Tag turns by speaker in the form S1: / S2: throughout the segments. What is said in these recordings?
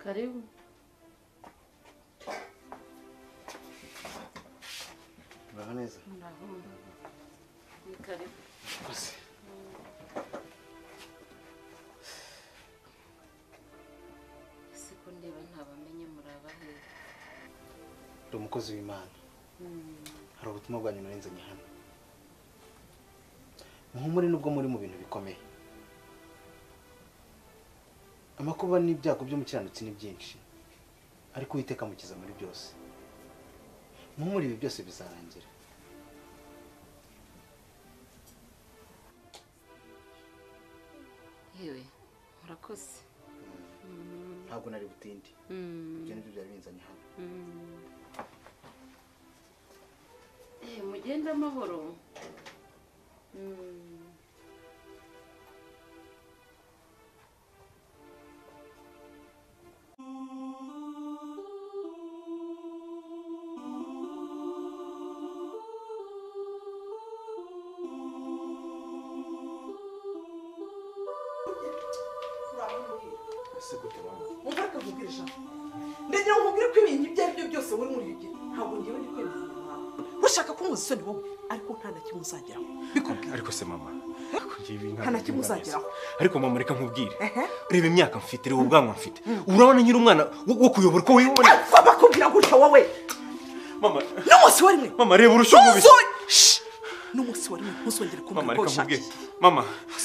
S1: Karibu.
S2: Muraho neza
S1: Muraho. Ni karibu.
S2: Murakoze.
S1: Ese ko ndeba ntabamenye muraba hehe?
S2: Ndi umukozi w'Imana hari ubutumwa bwanyu narinzanye hano muhumure nubwo muri mu bintu bikomeye amakuba n'ibyago by'umukiranutsi ni byinshi ariko uwiteka amukiza muri byose muhumure ibi byose bizarangira
S1: Yewe, murakoze.
S2: ntabwo nari butinde ibyo nibyo byari binzanye hano
S1: Eh, mugende amahoro. Mm.
S2: ese gute mama
S3: umva reka nkubwire ijambo ndagira ngo nkubwire ko ibintu ibyo ari byo byose wowe muri bigira ntabwo ngewe ndi kwemeza ushaka ko nkuzi isoni wowe ariko nta na kimwe uzageraho bikubwira
S4: ariko se mama ariko njye ibi ntabwo
S3: Nta na kimwe
S4: bingana
S3: uzageraho.
S4: neza. ariko mama reka nkubwire
S3: Ehe.
S4: ureba imyaka mfite ureba ubwanwa mfite urabona nyiri umwana wo wo kuyobora uko wibona
S3: apfa bakubwira gutya wowe
S4: mama
S3: n'umunsi wa rimwe
S4: mama reba urusho mubi
S3: ntuzo- Shh! n'umunsi wa rimwe ntuzongere
S4: mama
S3: kumbwira ko
S4: reka nkubwire
S3: ushakiye
S4: mama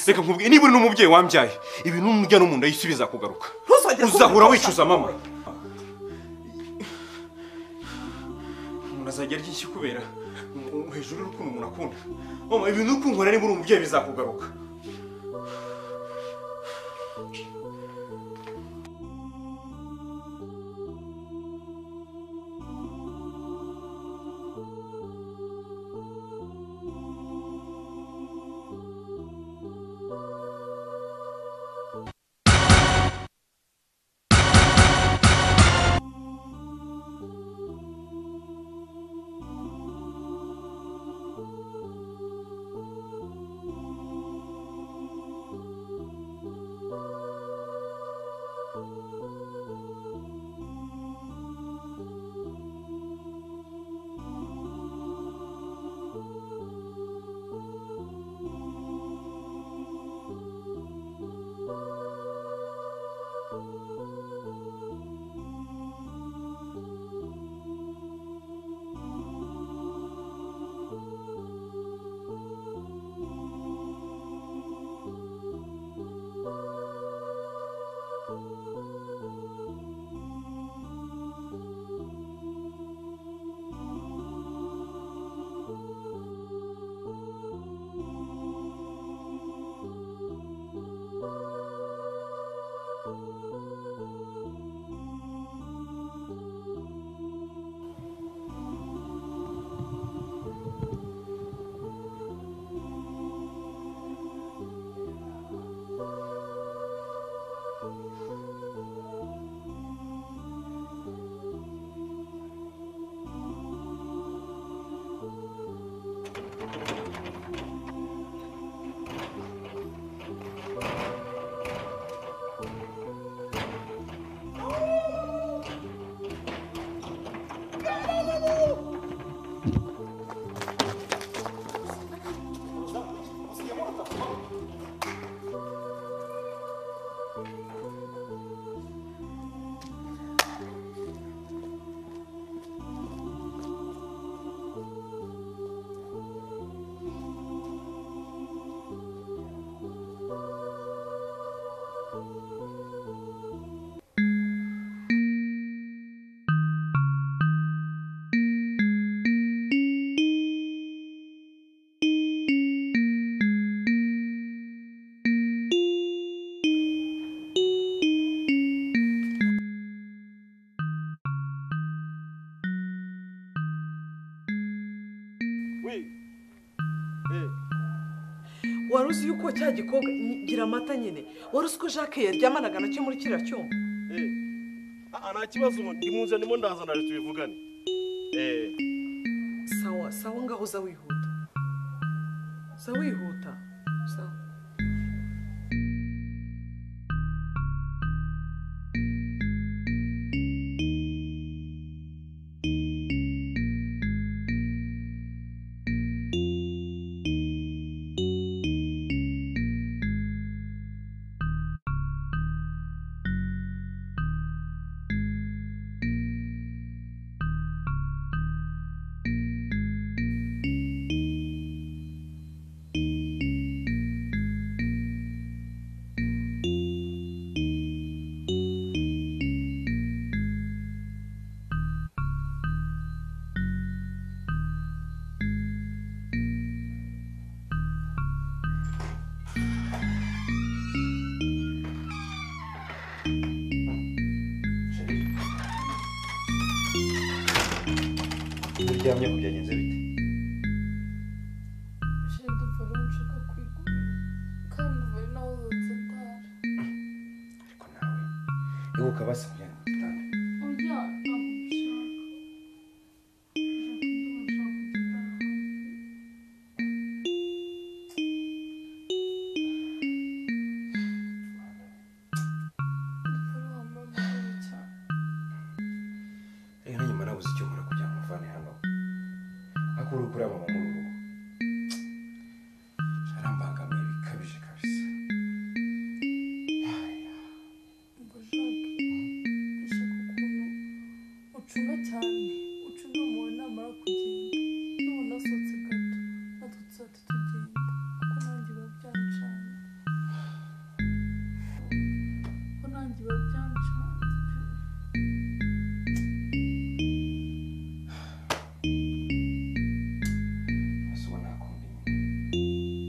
S4: reka nkubwire niba uri n'umubyeyi wambyaye ibintu n'umurya no mu nda y'isi bizakugaruka
S3: Ntuzongere kumbwira
S4: uzahora
S3: ko
S4: wicuza
S3: ushaka.
S4: mama umuntu azajya arya iki kubera Um, hejuru y'urukundo umuntu akunda mama ibintu uri kunkorera niba uri umubyeyi bizakugaruka
S3: wari uzi yuko cya gikobwa nyi- gira amata nyine wari uzi ko jacques yaryamanaga nacyo muri kiriya cyumba
S5: nta kibazo ndimuzanimo ndazana rero tubivugane
S3: sawa sawa ngaho uza wihuta uza wihuta sawa
S4: uryamye ko byagenze bite
S6: Genda uvure uwo ushaka kwigurira kandi uvure nawe uzutse utara
S4: ariko nawe ibuka basamye mu gitanda
S6: oya ntabwo mbishaka ushaka undi mushaka kugenda hanze dukore wa mama we cyane
S4: rero nyuma nabuze icyo nkora kugira ngo mvane hano ariko uri kureba mama muri urugo arambangamiye bikabije kabisa
S6: ngo jacques ushaka ukuntu ucunga cyane ucunga umuntu namara kugenda nubona asohotse gato natwe tuzahita tugenda kuko nanjye biba byancanye kuko nanjye biba byancanye
S4: gusa ubona akunda inyuma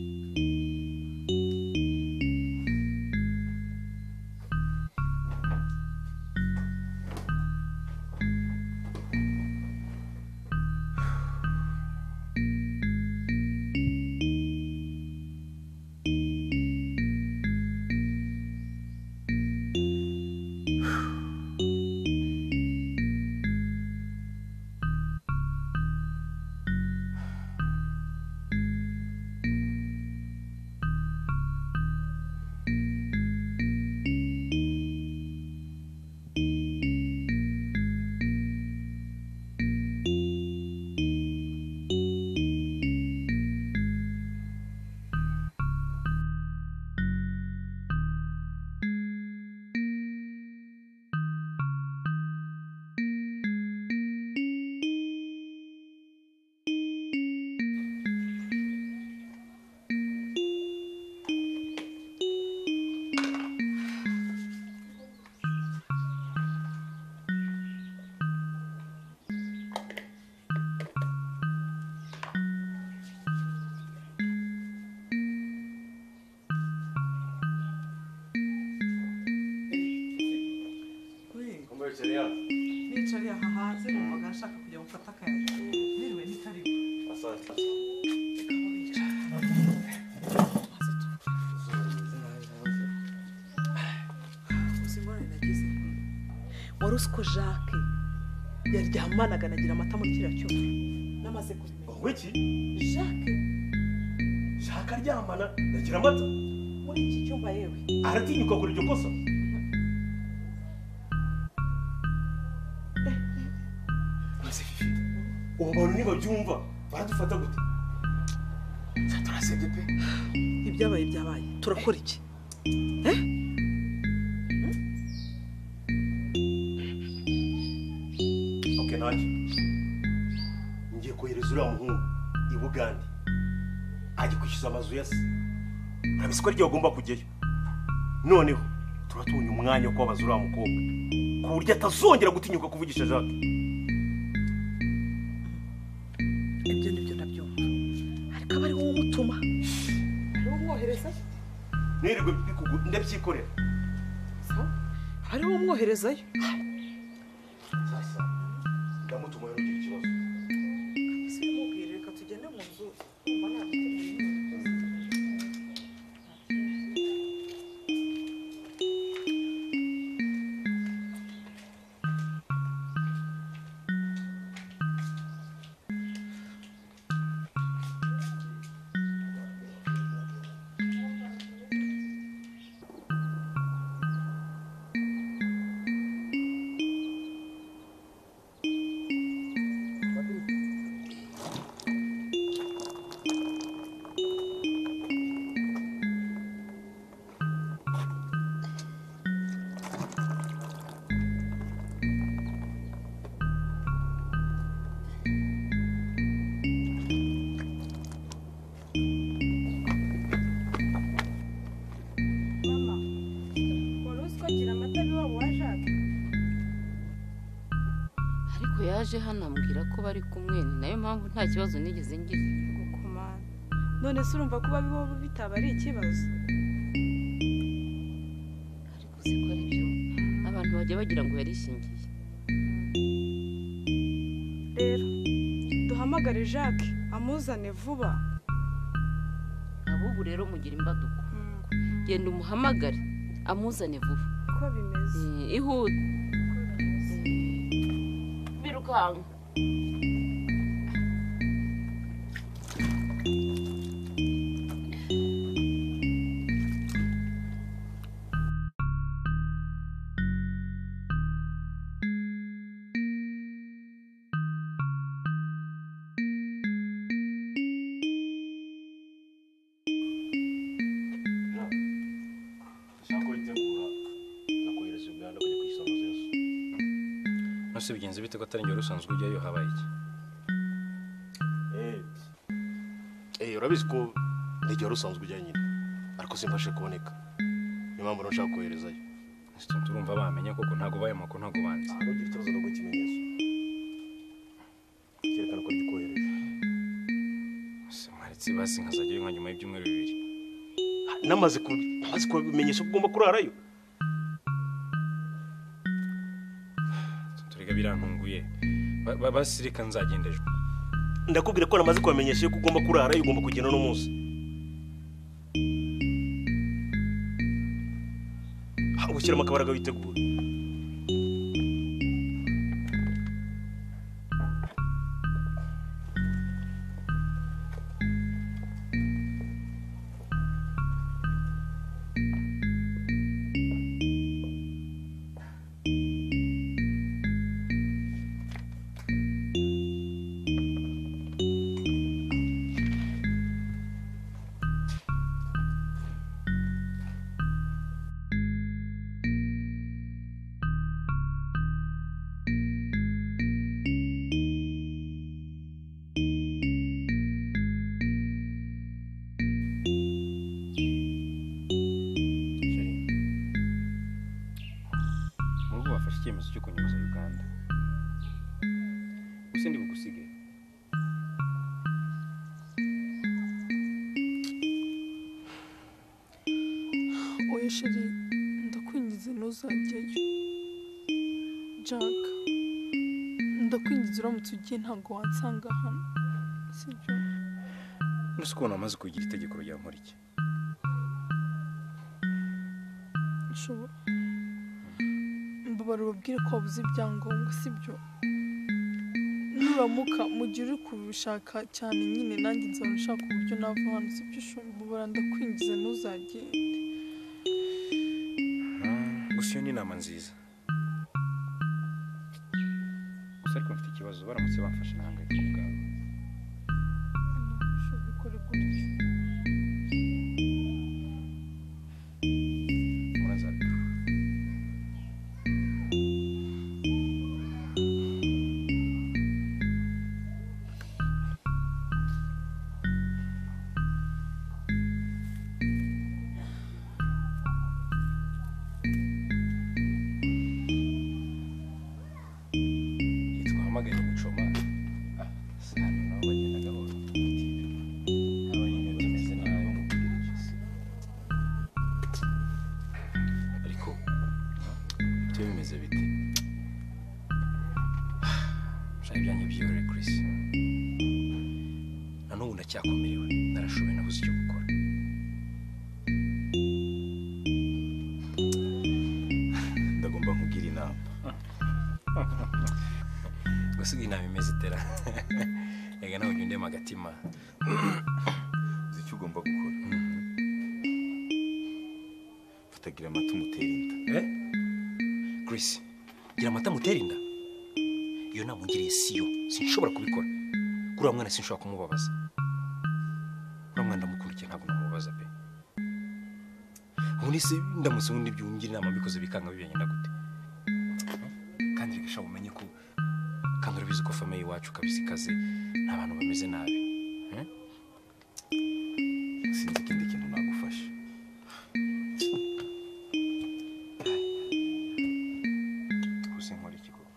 S3: nicariye aha hanze numvaga nshaka kujya gufata akayaga niriwe nitariwe reka aho bicara. Maze tu- uzi ingorane nagize wari uzi ko jacques yaryamanaga anagira amata muri kiriya cyuma namaze kubimenya
S5: ngo iki
S3: jacques
S5: shaka aryamana nagira amata
S3: muri iki cyumba yewe
S5: aratinyuka kuri iryo kosa maze fifi ubu bantu nibabyumva baradufata gute Se turasebye pe
S3: ibyabaye byabaye turakora iki
S5: ok ntacyo ngiye kohereza uriya muhungu i bugande ajye kwishyuza amazu ya se arabizi ko ariyo agomba kujyayo noneho tuba tubonye umwanya wo kubabaza uriya mukobwa ku buryo atazongera gutinyuka kuvugisha jacques
S3: ibyo nibyo ndabyumva ariko aba ari wowe umutuma ariwe umwohereza
S5: nirirwe bikugu- ndabyikorera
S3: aba ariwe umwoherezayo
S5: sasa ndamutuma rero ugira ikibazo
S3: ese umubwire reka tugende mu nzu umva nabiteguye
S7: mama wari uzi ko agira amata biwabo wa jacques
S1: ariko yaje hano ambwira ko bari kumwe ni nayo mpamvu nta kibazo nigeze ngira
S7: gukomana none se urumva kuba biwabo bitaba ari ikibazo
S1: ariko uzi ko ari byo abantu bajya bagira ngo yarishingiye
S7: rero uhamagare jacques amuzane vuba
S1: ahubwo rero mugira imbaduko genda umuhamagare amuzane vuba
S7: ko bimeze
S1: Eh, ihute birukanka
S5: ushaka ko witegura nakohereza uganda kujya kwishyura amazu
S4: nose bigenze bite ko atari njye usanzwe ujyayo habaye iki
S5: Eh, urabizi ko n'igihe wari usanzwe ujya nyine ariko simfashe kuboneka niyo mpamvu nashaka koherezayo
S4: Ese turumva bamenye koko ntabwo baye amakuru ntabwo banze
S5: ntugire ikibazo no guha ikimenyetso cyerekana ko rigikohereje
S4: ese mwaretse basi nkazajyayo nka nyuma y'ibyumweru bibiri
S5: namaze ku- namaze kubimenyesha ko ugomba kurarayo
S4: turega birantunguye Ba- ba- basi reka nzagenda ejo
S5: ndakubwira ko namaze kubamenyesha yuko ugomba kurarayo ugomba kugenda n'umunsi Ha, gushyiramo akabaraga witegura
S4: mu rugo wafashe icyemezo cyo kunyuza uganda gusa ndi bugusige
S6: oya sheri ndakwingize ntuzajyayo jack ndakwingize uramutse ugiye ntabwo wansanga hano sibyo
S4: nose ukuntu wamaze kugira itegeko rya nkuriki
S6: nshobora mbabara ubabwire ko wabuze ibyangombwa sibyo nuramuka mu gihe uri kubishaka cyane nyine nanjye nzaba nshaka uburyo nava hano sibyo shobora mbabara ndakwingiza ntuzagende
S4: gusa iyo ni inama nziza gusa ariko mfite ikibazo baramutse bamfashe nahangayika ku bwawe
S6: Shobora ubikore gutyo
S4: murazana twamaganye umucoma hano naho bagenda gahoro abanyine bameze nabi ariko byo bimeze bite shaka ibyanjye byihorere chris na n'ubu ndacyakomerewe narashoboye nabuze icyo gukora
S8: ndagomba nkubwira inama
S4: gusiga inama imeze itera reka nawe ujya undema agatima
S8: uzi icyo ugomba gukora fatagira amata umutere inda
S4: Eh? chris gira amata mutera inda iyo nama ungiriye siyo sinshobora kubikora kuri uwo mwana sinshobora kumubabaza uriya mwana ndamukurikiye ntabwo namubabaza pe ubundi se ndamutse ubundi byungira inama mbikoze bikanga bibagenda gute kandi reka sha umenye ko kandi urabizi ko famiye iwacu kabisa ikaze nta bantu bameze nabi Eh?
S8: sinzi ikindi kintu nagufasha
S4: gusa nkora iki koko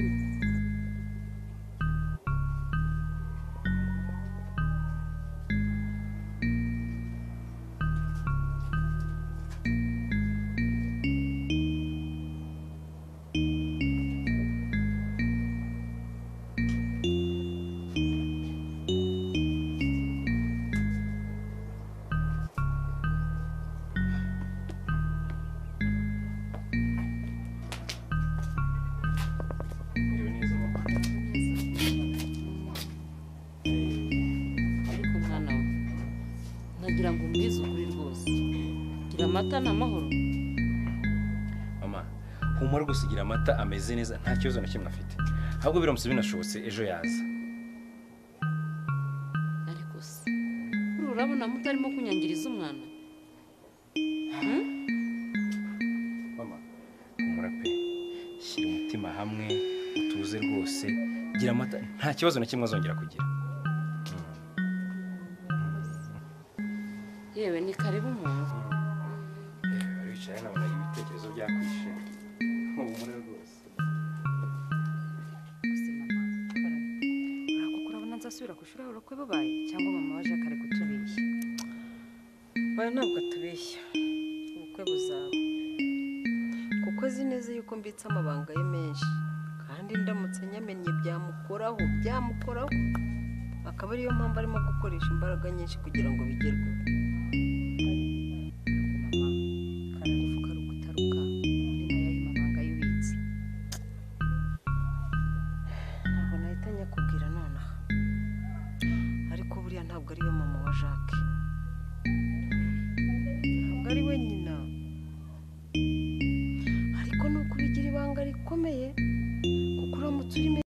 S9: Patrick,
S1: Mbese ukuri rwose gira amata ni amahoro
S4: mama humura gusa ugira amata ameze neza nta kibazo na kimwe afite ahubwo biramutse binashobotse ejo yaza
S1: ariko se buriya urabona mutarimo kunyangiriza umwana
S4: mama humura pe shyira umutima hamwe utuze rwose gira amata nta kibazo na kimwe azongera kugira
S1: yewe ni karibu umuntu
S4: Bari bicaye nabona ibitekerezo byakwishe humura rwose
S3: kuko urabona nzasubira ku ishuri urokwe babaye cyangwa mama wa jacques ari kutubeshya bara ntabwo atubeshya ubukwe buzaba kuko azi neza yuko mbitse amabanga ye menshi kandi ndamutse nyamenye byamukoraho byamukoraho akaba ariyo mpamvu arimo gukoresha imbaraga nyinshi kugira ngo bigerweho karagufuka rukutaruka muri nayo y'amabanga y'ubitsi ntabwo nahita nyakubwira nonaha ariko buriya ntabwo ariyo mama wa jacques